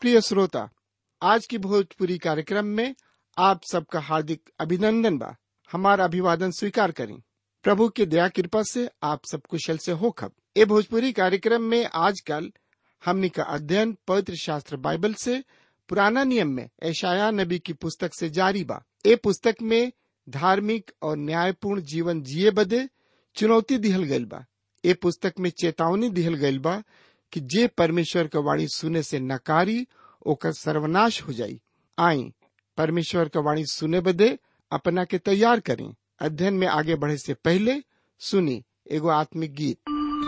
प्रिय श्रोता आज की भोजपुरी कार्यक्रम में आप सबका हार्दिक अभिनंदन बा हमारा अभिवादन स्वीकार करें प्रभु की दया कृपा से आप सब कुशल से हो खब ए भोजपुरी कार्यक्रम में आजकल हमनी का अध्ययन पवित्र शास्त्र बाइबल से पुराना नियम में ऐशाया नबी की पुस्तक से जारी बा ए पुस्तक में धार्मिक और न्यायपूर्ण जीवन जिए बदे चुनौती दिहल गइल बा ए पुस्तक में चेतावनी दिहल गइल बा कि जे परमेश्वर का वाणी सुने से नकारी ओकर सर्वनाश हो जाई आई परमेश्वर का वाणी सुने बदे अपना के तैयार करें अध्ययन में आगे बढ़े से पहले सुनी एगो आत्मिक गीत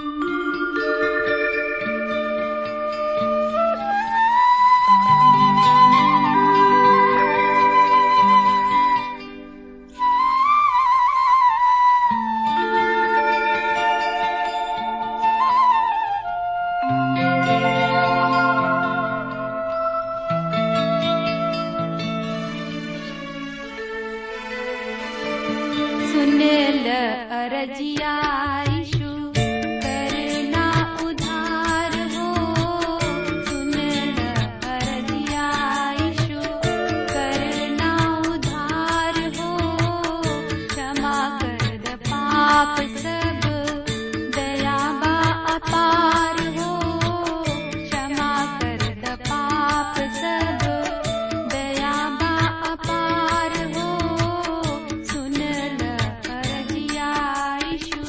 सुनेल अरजिया यीशु करना उधार हो सुनेल अरजिया यीशु करना उधार हो क्षमा कर द पाप सब दयाबा अपार हो क्षमा कर द पाप सब दयाबा अपार हो सुनल अरजिया यीशु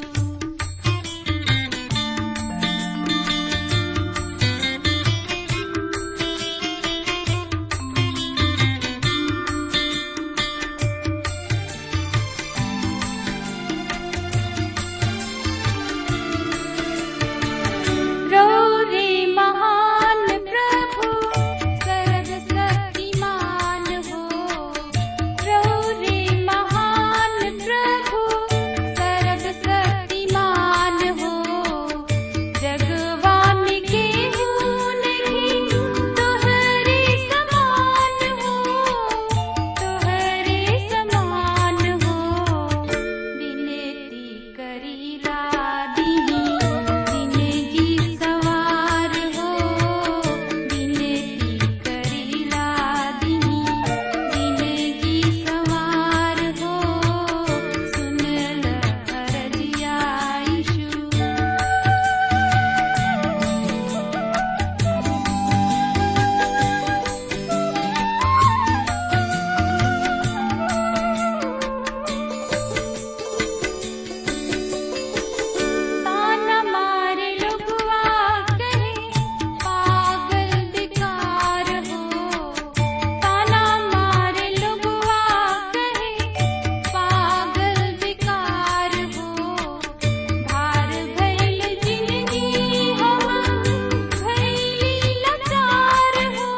रे महान प्रभु सर्वशक्तिमान हो रे महान प्रभु सर्वशक्तिमान हो जगवान के नहीं तोहरे समान हो तोहरे समान हो विनती करीला दीनी जिंदगी सवार हो विनती करीला दीनी जिंदगी सवार हो सुनल अरजिया यीशु ताना मारे लुगवा कहे पागल बेकार हो ताना मारे लुगवा कहे पागल बेकार हो भार भैल जिंदगी हम भैली लाचार हो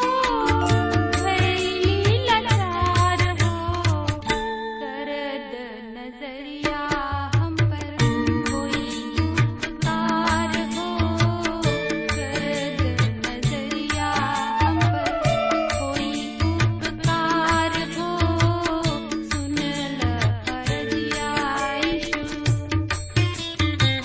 भैली लाचार हो करद नजरिया हम पर कोई उपकार हो करद नजरिया हम पर कोई उपकार हो सुनल अरजिया यीशु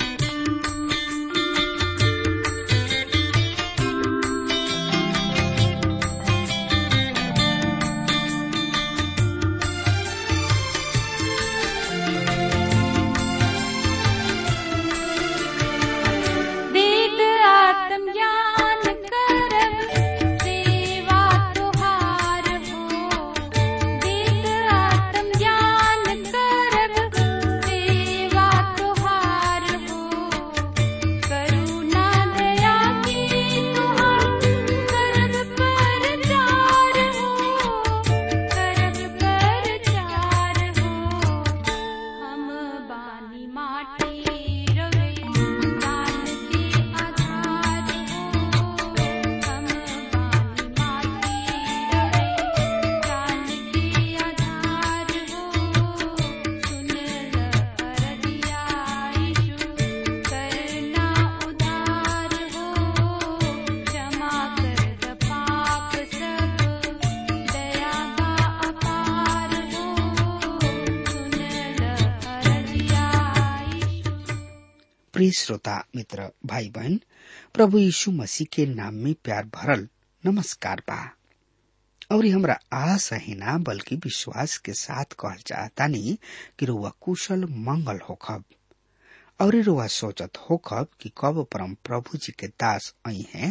वेद आत्मज्ञान करब सेवा तुहार हो वेद आत्मज्ञान करब सेवा तुहार हो करुणा दया की तुहार करब पर चार हो करब पर चार हो हम बानी माटी रवे दान के आधार हो हम बानी माटी रवे दान के आधार हो सुनल अरदिया यीशु करना उधार हो क्षमा कर द पाप सब दयाबा अपार हो सुनल अरदिया यीशु प्रिय श्रोता मित्र भाई बहन प्रभु यीशु मसीह के नाम में प्यार भरल नमस्कार बा और ये हमरा आशा ही ना बल्कि विश्वास के साथ कहल चाहतानी कि रुआ कुशल मंगल होखब और ये रुआ सोचत होखब कि कब परम प्रभु जी के दास आई हैं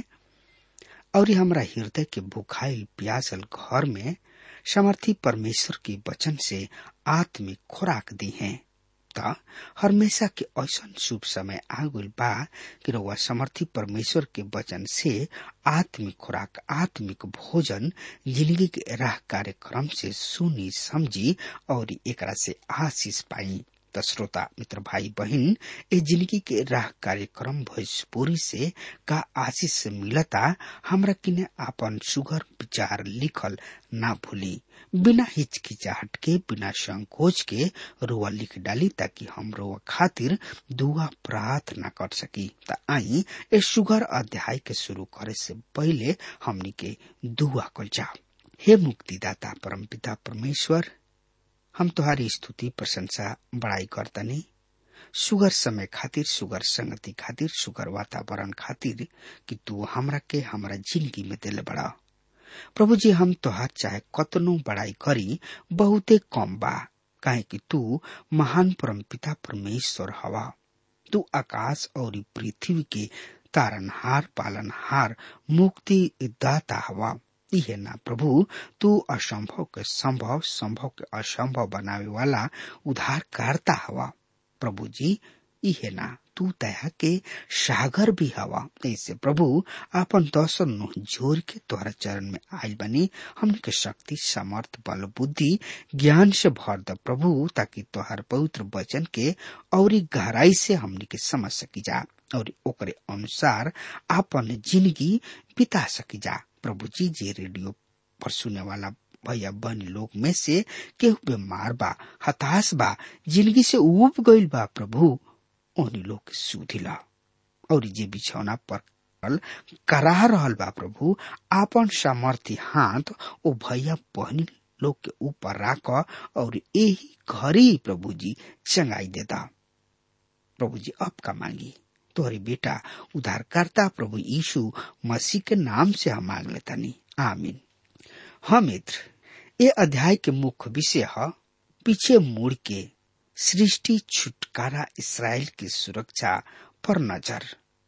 और ये हमरा हृदय के बुखाइल प्यासल घर में समर्थी परमेश्वर के वचन से आत्मिक खुराक दी हैं त हमेशा के ऐसा शुभ समय आगुल बा कि रउआ समर्थी परमेश्वर के वचन से आत्मिक खुराक आत्मिक भोजन जिंदगी के राह कार्यक्रम से सुनी समझी और एकरा से आशीष पाई त श्रोता मित्र भाई बहन ए जिंदगी के राह कार्यक्रम भोजपुरी से का आशीष मिलता हमरा किने आपन सुगर विचार लिखल ना भूली बिना हिचकिचाहट के बिना संकोच के रुआ लिख डाली ताकि हम रुआ खातिर दुआ प्रार्थना कर सकी त आई ए सुगर अध्याय के शुरू करे से पहले हमनी के दुआ कल जाओ हे मुक्तिदाता परमपिता परमेश्वर हम तुम्हारी स्तुति प्रशंसा बड़ाई करतनी सुगर समय खातिर सुगर संगति खातिर सुगर वातावरण खातिर कि तू हमरा के हमरा जिंदगी में दिल बड़ा प्रभु जी हम तोहार चाहे कतनो बड़ाई करी बहुते कम बा काहे कि तू महान परमपिता परमेश्वर हवा तू आकाश और पृथ्वी के तारनहार पालनहार मुक्ति दाता हवा इहे ना प्रभु तू असंभव के संभव संभव के असंभव बनावे वाला उद्धारकर्ता हवा प्रभु जी इहे ना तू दया के सागर भी हवा ऐसे प्रभु आपन दर्शन नुह जोर के तोहरा चरण में आयल बनी हमने के शक्ति समर्थ बल बुद्धि ज्ञान से भर द प्रभु ताकि तोहर पवित्र वचन के और गहराई से हमने के समझ सकी जा और ओकरे अनुसार आपन जिंदगी बिता सकी जा प्रभु जी जे रेडियो पर सुने वाला भैया बहन लोग में से केहू बीमार बा हताश बा जिंदगी से उब गईल बा प्रभु उन्हीं लोग के सुधिला और जे बिछौना पर करा रहल बा प्रभु आपन सामर्थ्य हाथ ओ भैया बहनी लोग के ऊपर राख और यही घरी प्रभु जी चंगाई देता प्रभु जी अब का मांगी तोहरी बेटा उद्धारकर्ता प्रभु यीशु मसीह के नाम से हम मांग लेतानी आमीन हाँ मित्र ये अध्याय के मुख्य विषय है पीछे मुड़ के सृष्टि छुटकारा इसराइल की सुरक्षा पर नजर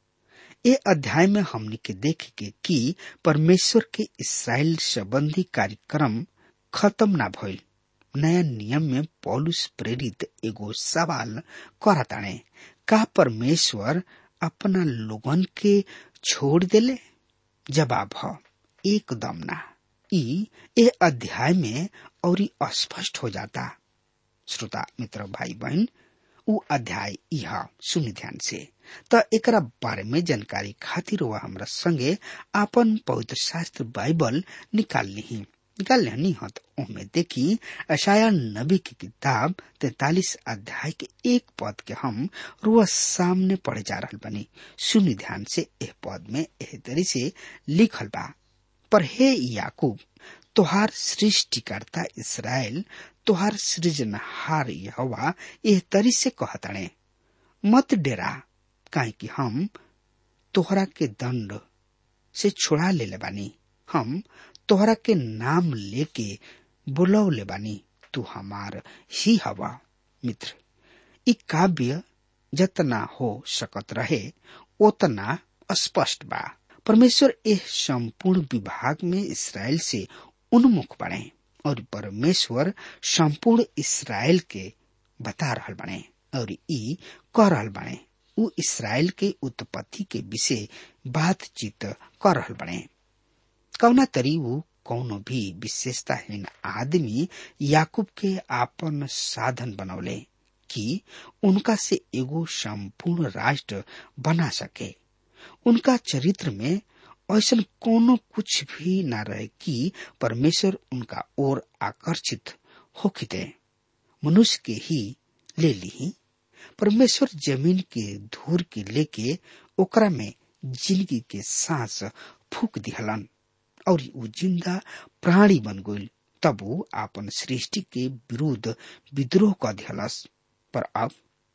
ये अध्याय में हमने के देखे के कि परमेश्वर के इसराइल संबंधी कार्यक्रम खत्म ना भइल नया नियम में पौलुस प्रेरित एगो सवाल करताणे का परमेश्वर अपना लोगन के छोड़ देले जवाब ह एकदम ना ई ए अध्याय में और स्पष्ट हो जाता श्रोता मित्र भाई बहन उ अध्याय यह सुनि ध्यान से त एकरा बारे में जानकारी खातिर वह हमरा संगे आपन पवित्र शास्त्र बाइबल निकाल ली निकाल लेनी हो तो ओमे देखी अशाया नबी की किताब तैतालीस अध्याय के एक पद के हम रोज सामने पढ़े जा रहा बनी सुनि ध्यान से एह पद में एह तरी से लिखल बा पर हे याकूब तोहार सृष्टिकर्ता इसराइल तोहार सृजनहार यहोवा एह तरी से कहतणे मत डेरा काहे कि हम तोहरा के दंड से छुड़ा ले बानी हम तोहरा के नाम लेके बुलौले बानी तू हमार ही हवा मित्र इ काव्य जतना हो सकत रहे उतना स्पष्ट बा परमेश्वर एह संपूर्ण विभाग में इसराइल से उन्मुख बने और परमेश्वर संपूर्ण इसराइल के बता रहल बने और ई कह रहल बने उ इसराइल के उत्पत्ति के विषय बातचीत कर रहल बने कौना तरी वो कौनो भी विशेषताहीन आदमी याकूब के आपन साधन बनौले कि उनका से एगो संपूर्ण राष्ट्र बना सके उनका चरित्र में ऐसा कोनो कुछ भी न रहे कि परमेश्वर उनका ओर आकर्षित होखिते मनुष्य के ही ले ली परमेश्वर जमीन के धूर के लेके ओकरा में जिंदगी के सांस फूक दिहलन और उ जिंदा प्राणी बन गई तब वो आपन सृष्टि के विरुद्ध विद्रोह कर दिहलस पर अब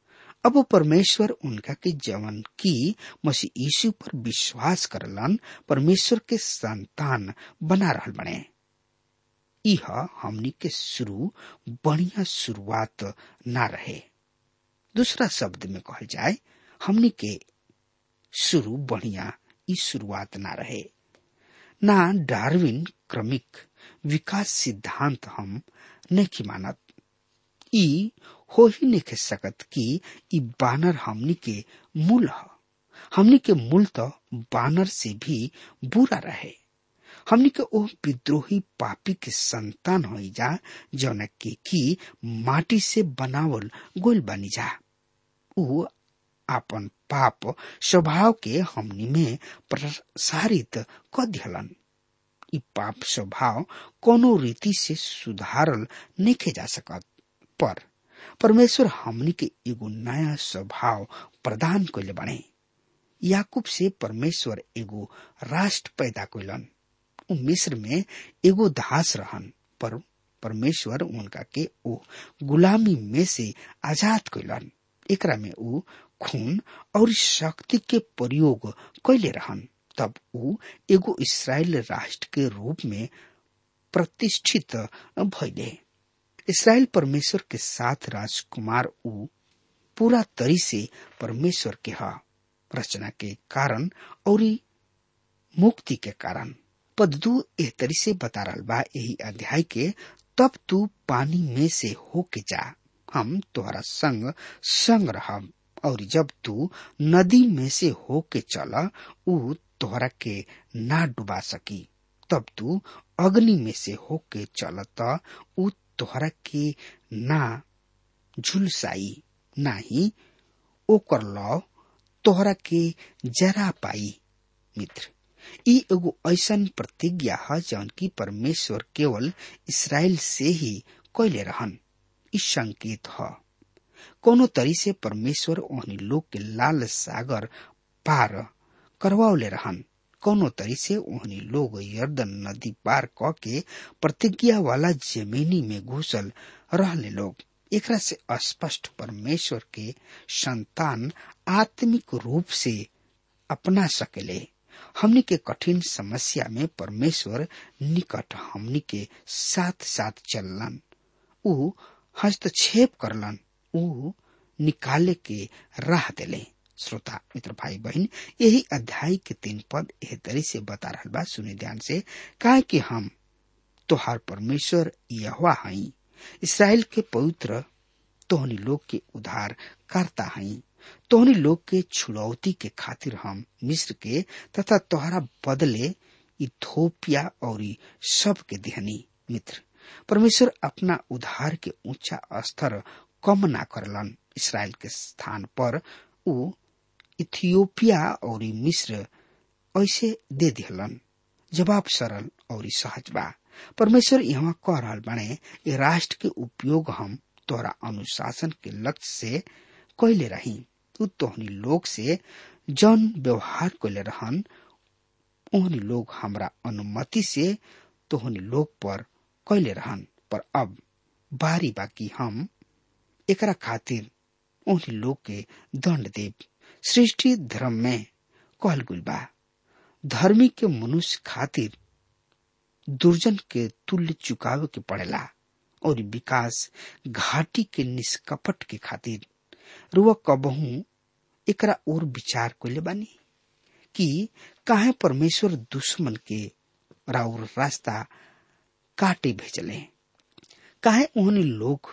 अब वो परमेश्वर उनका के जवन की मसीह यीशु पर विश्वास करलन परमेश्वर के संतान बना रहल बने यह हमनी के शुरू बढ़िया शुरुआत ना रहे दूसरा शब्द में कहल जाए हमनी के शुरू बढ़िया ई शुरुआत ना रहे ना डार्विन क्रमिक विकास सिद्धांत हम नहीं मानत ई हो ही नहीं सकत कि ई बानर हमनी के मूल ह हमनी के मूल तो बानर से भी बुरा रहे हमनी के ओ विद्रोही पापी के संतान हो जा जौन के की माटी से बनावल गोल बनी जा ऊ आपन पाप स्वभाव के हमनी में प्रसारित क दिहलन ई पाप स्वभाव कोनो रीति से सुधारल नहीं जा सकत पर परमेश्वर हमनी के एगो नया स्वभाव प्रदान कैले बने याकूब से परमेश्वर एगो राष्ट्र पैदा कैलन उ मिस्र में एगो दास रहन पर परमेश्वर उनका के ओ गुलामी में से आजाद कैलन एकरा में ऊ खून और शक्ति के प्रयोग कैले रहन तब ऊ एगो इसराइल राष्ट्र के रूप में प्रतिष्ठित भैले इसराइल परमेश्वर के साथ राजकुमार ऊ पूरा तरी से परमेश्वर के हा रचना के कारण और मुक्ति के कारण पद दू एह तरी से बता रहा बा यही अध्याय के तब तू पानी में से होके जा हम तोहरा संग संग रहब और जब तू नदी में से होके चला ऊ तोहरा के ना डुबा सकी तब तू अग्नि में से होके चल त ऊ तोहरा के ना झुलसाई ना ही ओकर लौ तोहरा के जरा पाई मित्र ई एगो ऐसन प्रतिज्ञा है जौन की परमेश्वर केवल इसराइल से ही कैले रहन ई संकेत है कोनो तरी से परमेश्वर ओहनी लोग के लाल सागर पार करवावले रहन कोनो तरी से ओहनी लोग यर्दन नदी पार क के प्रतिज्ञा वाला जमीनी में घुसल रहले लोग एकरा से स्पष्ट परमेश्वर के संतान आत्मिक रूप से अपना सकेले हमनी के कठिन समस्या में परमेश्वर निकट हमनी के साथ साथ चललन ऊ हस्तक्षेप करलन ऊ निकाले के राह देले श्रोता मित्र भाई बहन यही अध्याय के तीन पद एह तरी से बता रहा बा सुने ध्यान से काहे कि हम तोहार परमेश्वर यहवा हई इसराइल के पवित्र तोहनी लोग के उद्धार करता हई तोहनी लोग के छुड़ौती के खातिर हम मिस्र के तथा तोहरा बदले इथोपिया और सब के देहनी मित्र परमेश्वर अपना उद्धार के ऊंचा स्तर कम ना करलन इसराइल के स्थान पर ऊ इथियोपिया और मिस्र ऐसे दे दिहलन जवाब सरल और सहज बा परमेश्वर यहाँ कह रहा बने ये राष्ट्र के उपयोग हम तोहरा अनुशासन के लक्ष्य से कैले रही तू तोहनी लोग से जौन व्यवहार कैले रहन ओहनी लोग हमरा अनुमति से तोहनी लोग पर कैले रहन पर अब बारी बाकी हम एकरा खातिर ओहनी लोग के दंड देव सृष्टि धर्म में कहल गुल बा धर्मी के मनुष्य खातिर दुर्जन के तुल्य चुकावे के पड़ेला और विकास घाटी के निष्कपट के खातिर रुआ कबहू एकरा और विचार कैले बानी कि काहे परमेश्वर दुश्मन के राउर रास्ता काटे भेजले काहे उन्हें लोग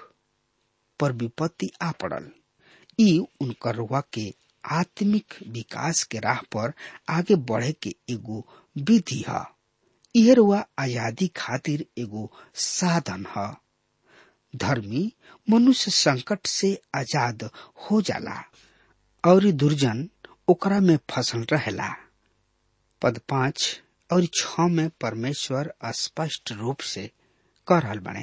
पर विपत्ति आ पड़ल ई उनकर रुआ के आत्मिक विकास के राह पर आगे बढ़े के एगो विधि है यह रुआ आजादी खातिर एगो साधन है धर्मी मनुष्य संकट से आजाद हो जाला और दुर्जन ओकरा में फसल रहेला पद पांच और छ में परमेश्वर स्पष्ट रूप से कह रहल बने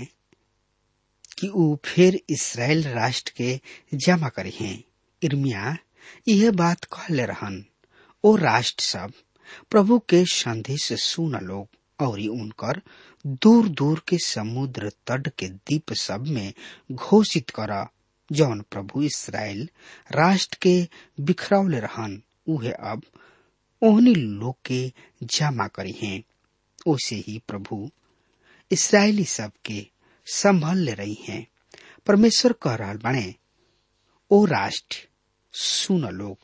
कि ऊ फिर इसराइल राष्ट्र के जमा करी हैं इर्मिया यह बात कहले रहन ओ राष्ट्र सब प्रभु के संदेश सुन लोग और उनकर दूर दूर के समुद्र तट के द्वीप सब में घोषित कर जौन प्रभु इसराइल राष्ट्र के बिखरौले रहन उहे अब ओहनी लोग के जमा करी हैं ओसे ही प्रभु इसराइली सब के संभल ले रही हैं परमेश्वर कह रहा बने ओ राष्ट्र सुन लोग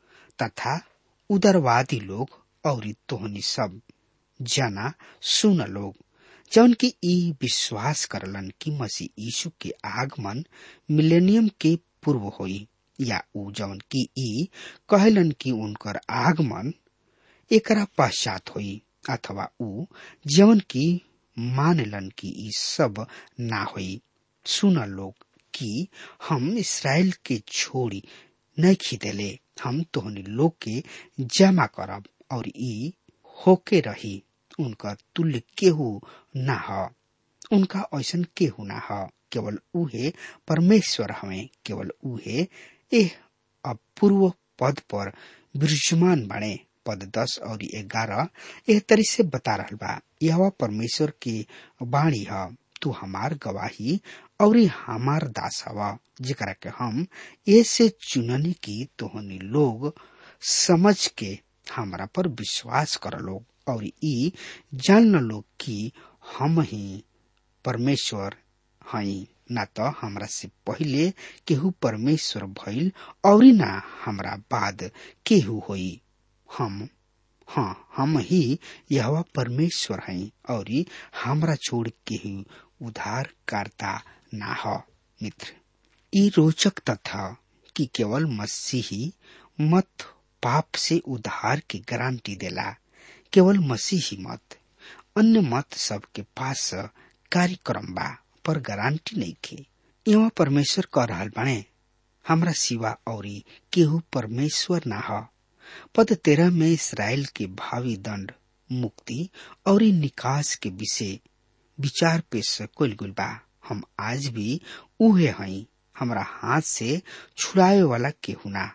तथा उदरवादी लोग और तोहनी सब जना सुन लोग जौन की ई विश्वास करलन कि मसीह यीशु के आगमन मिलेनियम के पूर्व होई या ऊ जौन की ई कहलन कि उनकर आगमन एकरा पश्चात होई अथवा ऊ जौन की मानलन कि ई सब ना होई सुन लोग कि हम इसराइल के छोड़ी नहीं खीदेले हम तोहनी लोग के जमा करब और ई होके रही उनका तुल्य केहू ना ह उनका ऐसन केहू ना ह केवल उहे परमेश्वर हमें केवल उहे एह अपूर्व पद पर विराजमान बने पद दस और ग्यारह एह तरी से बता रहल बा यह परमेश्वर के वाणी ह तू हमार गवाही और हमार दास हवा जेकरा के हम ऐसे चुननी की तोहनी लोग समझ के हमरा पर विश्वास कर लोग और ई जान लोग कि हम ही परमेश्वर हई ना तो हमरा से पहिले केहू परमेश्वर भइल और ना हमरा बाद केहू होई हम हाँ हम ही यह परमेश्वर हई और हमरा छोड़ केहू उद्धार करता ना हो मित्र ई रोचक तथा कि केवल मसीही मत पाप से उद्धार की गारंटी देला केवल मसीही मत अन्य मत सबके पास कार्यक्रम बा पर गारंटी नहीं खे यहाँ परमेश्वर कह रहा बने हमरा सिवा और केहू परमेश्वर ना ह पद तेरह में इसराइल के भावी दंड मुक्ति और निकास के विषय विचार पेश कुल गुल बा हम आज भी उहे हई हमरा हाथ से छुड़ाए वाला केहू ना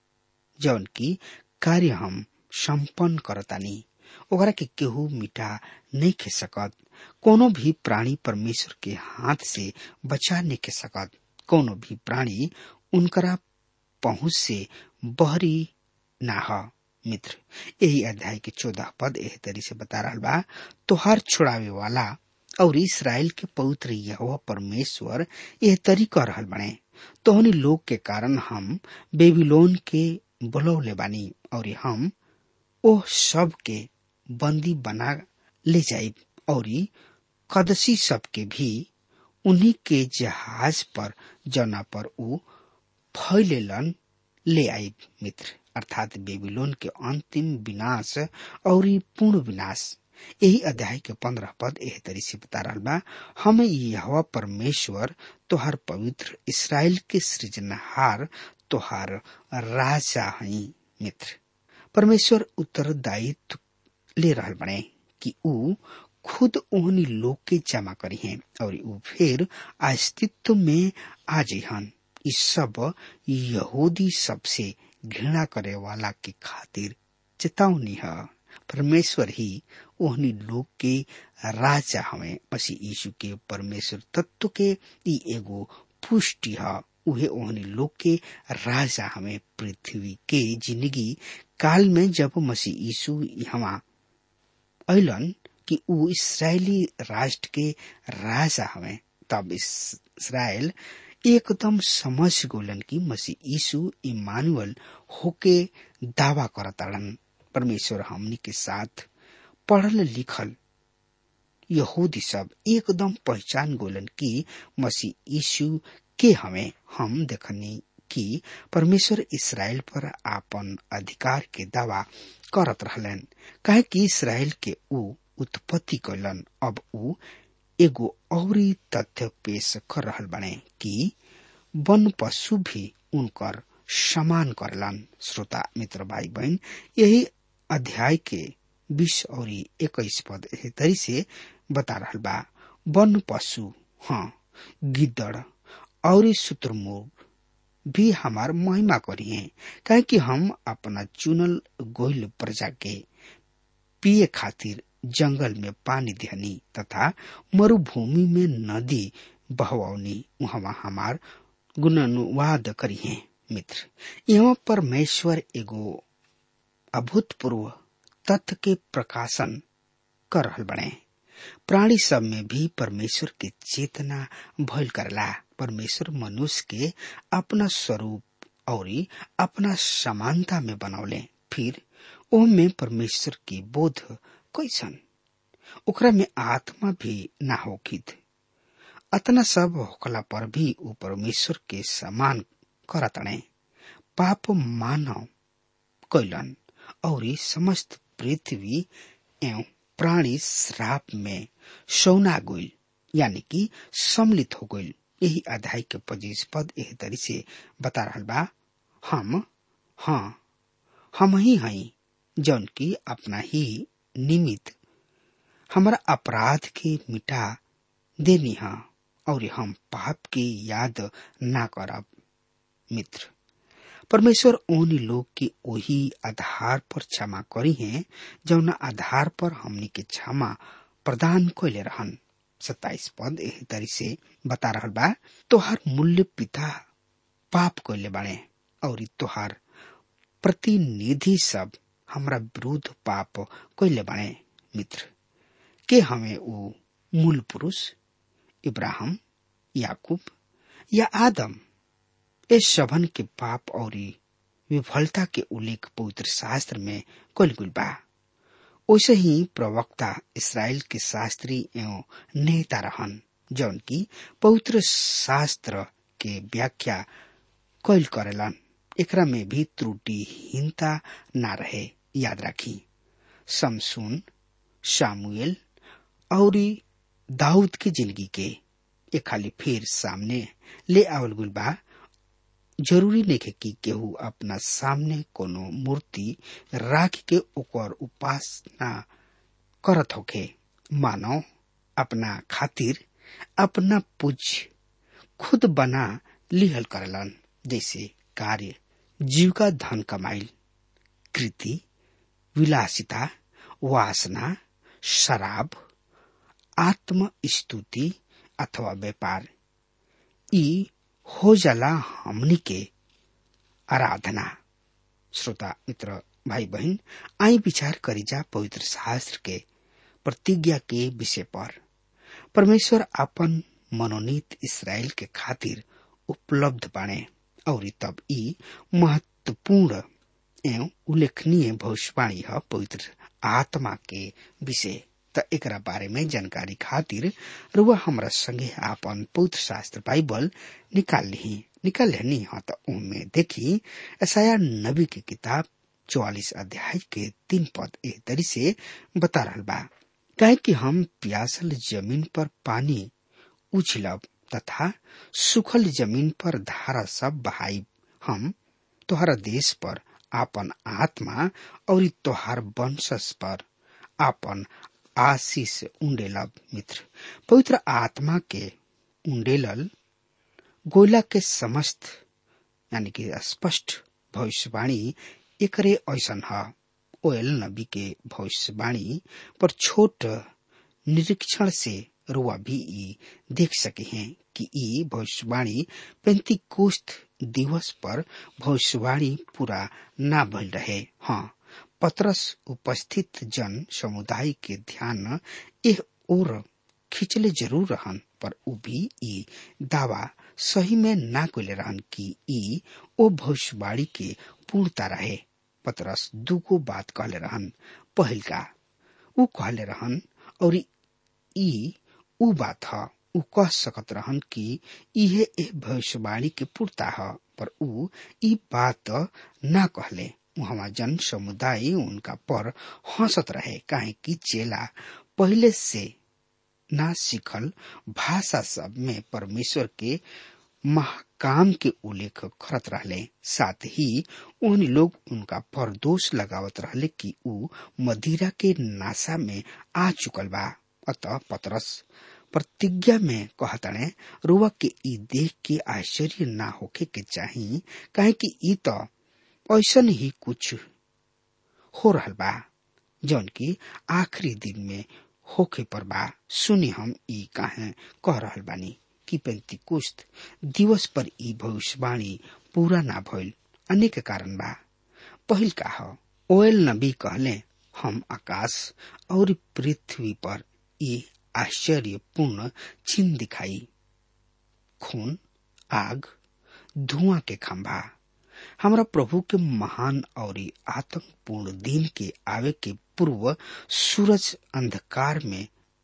जौन की कार्य हम संपन्न करतानी ओकरा के केहू मिटा नहीं खे सकत कोनो भी प्राणी परमेश्वर के हाथ से बचा नहीं के सकत कोनो भी प्राणी उनकरा पहुंच से बहरी ना ह मित्र यही अध्याय के चौदह पद एह तरी से बता रहा बा तोहार छुड़ावे वाला और इसराइल के पवित्र यहोवा परमेश्वर यह तरी कह रहल बने तोहनी लोग के कारण हम बेबीलोन के बुलौले बानी और हम ओ सब के बंदी बना ले जाइब और कदसी सब के भी उन्हीं के जहाज पर जना पर ऊ फैलेलन ले आइब मित्र अर्थात बेबीलोन के अंतिम विनाश और पूर्ण विनाश यही अध्याय के पंद्रह पद एह तरी से बता रहा बा हमें यह परमेश्वर तोहार पवित्र इसराइल के सृजनहार तोहार राजा हई मित्र परमेश्वर उत्तरदायित्व ले रहल बने कि ऊ खुद ओहनी लोग के जमा करी हैं और ऊ फिर अस्तित्व में आ जहन इस सब यहूदी सबसे घृणा करे वाला के खातिर चेतावनी है परमेश्वर ही ओहनी लोग के राजा हमें मसीह यीशु के परमेश्वर तत्व के ई एगो पुष्टि है उहे ओहनी लोग के राजा हमें पृथ्वी के जिंदगी काल में जब मसीह यीशु यहाँ अलन कि ऊ इसराइली राष्ट्र के राजा हमें तब इसराइल एकदम समझ गोलन की मसीह यीशु इमानुअल होके दावा करताड़न परमेश्वर हमनी के साथ पढ़ल लिखल यहूदी सब एकदम पहचान गोलन की मसीह यीशु के हमें हम देखनी कि परमेश्वर इसराइल पर आपन अधिकार के दावा करत रहलन काहे कि इसराइल के ऊ उत्पत्ति कैलन अब ऊ एगो औरी तथ्य पेश कर रहल बने कि वन पशु भी उनकर समान करलन श्रोता मित्र भाई बहन यही अध्याय के बीस और इक्कीस पद तरी से बता रहल बा वन पशु हाँ गिद्दड़ और शुतुरमुर्ग भी हमार महिमा करिए काहे कि हम अपना चुनल गोइल प्रजा के पिए खातिर जंगल में पानी देहनी तथा मरुभूमि में नदी बहवनी वहां हमार गुणानुवाद करी है मित्र यहाँ परमेश्वर एगो अभूतपूर्व तथ्य के प्रकाशन कर रहल बने प्राणी सब में भी परमेश्वर के चेतना भइल करला परमेश्वर मनुष्य के अपना स्वरूप और अपना समानता में बनौले फिर ओ में परमेश्वर की बोध कैसन ओकरा में आत्मा भी ना होखित अतना सब होखला पर भी ऊ परमेश्वर के समान करतणे पाप मानव कैलन और समस्त पृथ्वी एवं प्राणी श्राप में सौना गइल यानी कि सम्मिलित हो गइल यही अध्याय के पच्चीस पद एह तरी से बता रहा बा हम हाँ हम ही हई जौन की अपना ही निमित्त हमारा अपराध के मिटा देनी हा और हम पाप की याद ना करब मित्र परमेश्वर उन लोग के वही आधार पर क्षमा करी है जौना आधार पर हमनी के क्षमा प्रदान कैले रहन सत्ताईस पद एही तरी से बता रहल बा तोहार मूल्य पिता पाप कैले बाड़े और तोहार प्रतिनिधि सब हमरा विरुद्ध पाप कैले बाड़े मित्र के हमें ऊ मूल पुरुष इब्राहिम याकूब या आदम इस शबन के पाप और विफलता के उल्लेख पवित्र शास्त्र में कल गुल बा वैसे ही प्रवक्ता इसराइल के शास्त्री एवं नेता रहन जौन की पवित्र शास्त्र के व्याख्या कैल करेलन एकरा में भी त्रुटिहीनता ना रहे याद राखी समसून सामुएल और दाऊद की जिंदगी के एक खाली फिर सामने ले आवल गुल बा जरूरी नहीं कि केहू अपना सामने कोनो मूर्ति राख के ओकर उपासना करत होखे मानव अपना खातिर अपना पूज खुद बना लिहल करलन जैसे कार्य जीविका धन कमाइल कृति विलासिता वासना शराब आत्म स्तुति अथवा व्यापार ई हो जाला हमनी के आराधना श्रोता मित्र भाई बहन आई विचार करी जा पवित्र शास्त्र के प्रतिज्ञा के विषय पर परमेश्वर अपन मनोनीत इसराइल के खातिर उपलब्ध बाणे और तब ई महत्वपूर्ण एवं उल्लेखनीय भविष्यवाणी है पवित्र आत्मा के विषय त एकरा बारे में जानकारी खातिर रुआ हमरा संगे आपन पवित्र शास्त्र बाइबल निकाल ली निकाल लेनी हाँ तो उनमें देखी ऐसा नबी की किताब चौवालीस अध्याय के तीन पद एक तरी से बता रहा बा कहे कि हम प्यासल जमीन पर पानी उछलब तथा सुखल जमीन पर धारा सब बहाई हम तोहरा देश पर आपन आत्मा और तोहार वंशस पर आपन आशीष उंडेलब मित्र पवित्र आत्मा के उंडेलल गोला के समस्त यानी कि स्पष्ट भविष्यवाणी एकरे ऐसन है ओयल नबी के भविष्यवाणी पर छोट निरीक्षण से रुआ भी ई देख सके हैं कि ई भविष्यवाणी पैंती कोष्ठ दिवस पर भविष्यवाणी पूरा ना भइल रहे हाँ पत्रस उपस्थित जन समुदाय के ध्यान एह ओर खिंचले जरूर रहन पर उ भी ई दावा सही में ना कोले रहन कि ई ओ भविष्यवाणी के पूर्णता रहे पतरस दूगो बात कहले रहन पहिल का उ कहले रहन और ई उ बात ह उ कह सकत रहन कि इहे ए भविष्यवाणी के पूर्णता ह पर उ ई बात ना कहले वहाँ जन समुदाय उनका पर हंसत रहे काहे कि चेला पहले से ना सीखल भाषा सब में परमेश्वर के महाकाम के उल्लेख करत रहले साथ ही उन लोग उनका पर दोष लगावत रहले कि उ मदिरा के नासा में आ चुकल बा अतः पतरस प्रतिज्ञा में कहतने रुआ के ई देख के आश्चर्य ना होके के चाही काहे कि ई तो ऐसन ही कुछ हो रहल बा जौन की आखिरी दिन में होखे पर बा सुनी हम ई काहे कह रहल बानी कि पेंतिकुस्त दिवस पर ई भविष्यवाणी पूरा ना भइल अनेक कारण बा पहिल का ह ओएल नबी कहले हम आकाश और पृथ्वी पर ये आश्चर्यपूर्ण चिन्ह दिखाई खून आग धुआं के खंभा हमरा प्रभु के महान और आतंकपूर्ण दिन के आवे के पूर्व सूरज अंधकार में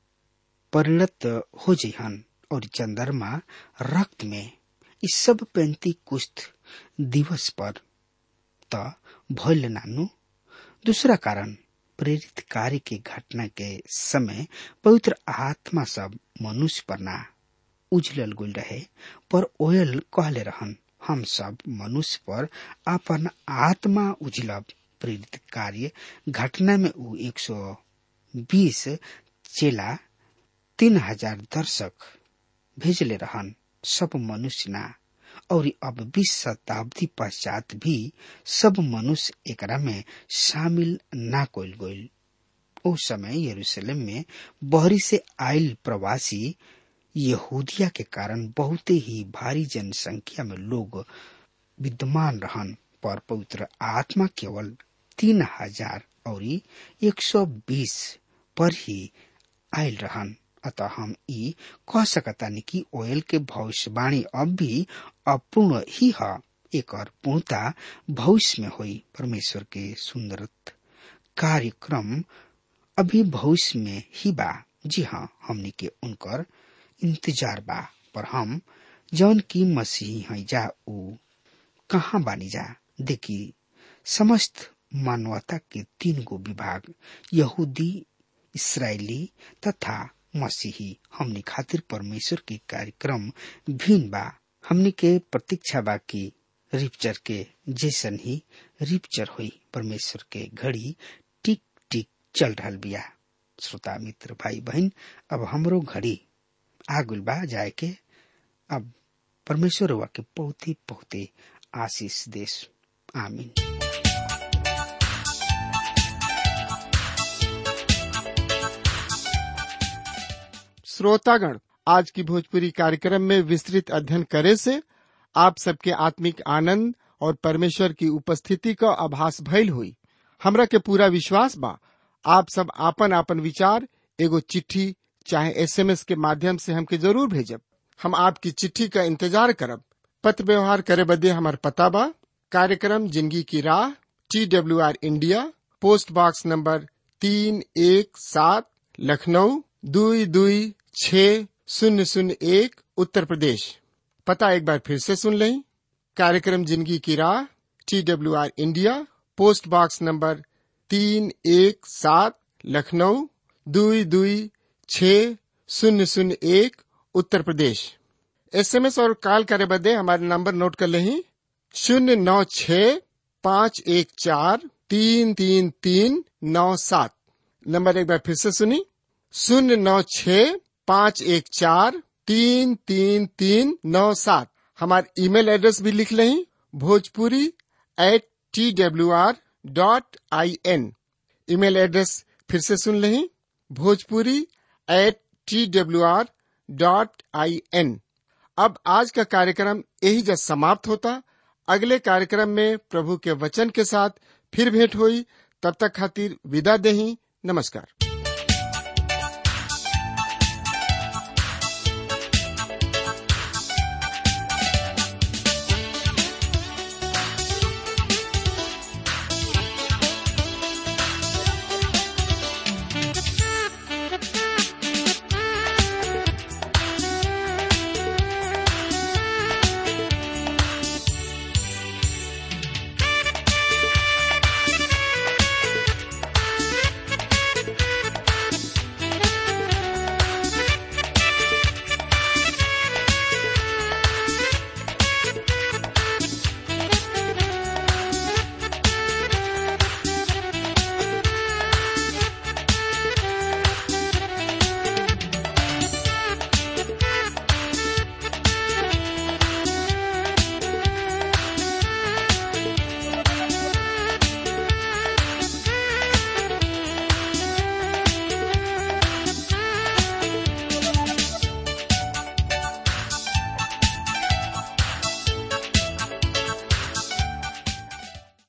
परिणत हो जहन और चंद्रमा रक्त में इस सब पैंती कुश्त दिवस पर त भइल नानु दूसरा कारण प्रेरित कार्य के घटना के समय पवित्र आत्मा सब मनुष्य पर ना उजलल गुल रहे पर ओयल कहले रहन हम सब मनुष्य पर अपन आत्मा उजलब प्रेरित कार्य घटना में ऊ एक सौ बीस चेला तीन हजार दर्शक भेजले रहन सब मनुष्य ना और अब बीस शताब्दी पश्चात भी सब मनुष्य एकरा में शामिल ना कोल गोल ओ समय यरूशलेम में बहरी से आयल प्रवासी यहूदिया के कारण बहुत ही भारी जनसंख्या में लोग विद्यमान रहन पर पवित्र आत्मा केवल तीन हजार और एक सौ बीस पर ही आयल रहन अतः हम ई कह सकतानी कि ओयल के भविष्यवाणी अब भी अपूर्ण ही है एक और पूर्णता भविष्य में हुई परमेश्वर के सुंदर कार्यक्रम अभी भविष्य में ही बा जी हाँ हमने के उनकर इंतजार बा पर हम जौन की मसीह है जा ऊ कहाँ बानी जा देखी समस्त मानवता के तीन गो विभाग यहूदी इसराइली तथा मसीही हमने खातिर परमेश्वर के कार्यक्रम भिन्न बा हमने के प्रतीक्षा बा की रिपचर के जैसन ही रिपचर हुई परमेश्वर के घड़ी टिक टिक चल रहा बिया श्रोता मित्र भाई बहन अब हमरो घड़ी आगुल बा जाए के अब परमेश्वर हुआ के बहुत ही बहुत ही आशीष देश आमीन श्रोतागण आज की भोजपुरी कार्यक्रम में विस्तृत अध्ययन करे से आप सबके आत्मिक आनंद और परमेश्वर की उपस्थिति का आभास भइल हुई हमरा के पूरा विश्वास बा आप सब आपन आपन विचार एगो चिट्ठी चाहे एसएमएस के माध्यम से हमके जरूर भेजब हम आपकी चिट्ठी का इंतजार करब पत्र व्यवहार करे बदे हमार पता बा कार्यक्रम जिंदगी की राह T W R India post box number तीन एक सात लखनऊ दुई दुई छ शून्य शून्य एक उत्तर प्रदेश पता एक बार फिर से सुन लें कार्यक्रम जिंदगी की राह T W R India post box number तीन एक सात लखनऊ दुई दुई छ शून्य शून्य एक उत्तर प्रदेश एसएमएस और कॉल करे बदे हमारे नंबर नोट कर लें शून्य नौ छ पाँच एक चार तीन तीन तीन नौ सात नंबर एक बार फिर से सुनी शून्य नौ छ पाँच एक चार तीन तीन तीन नौ सात हमारे ईमेल एड्रेस भी लिख लें Bhojpuri at T W R dot I N email address फिर से सुन लें Bhojpuri at T W R dot I N अब आज का कार्यक्रम यही जब समाप्त होता अगले कार्यक्रम में प्रभु के वचन के साथ फिर भेंट हुई तब तक खातिर विदा देही नमस्कार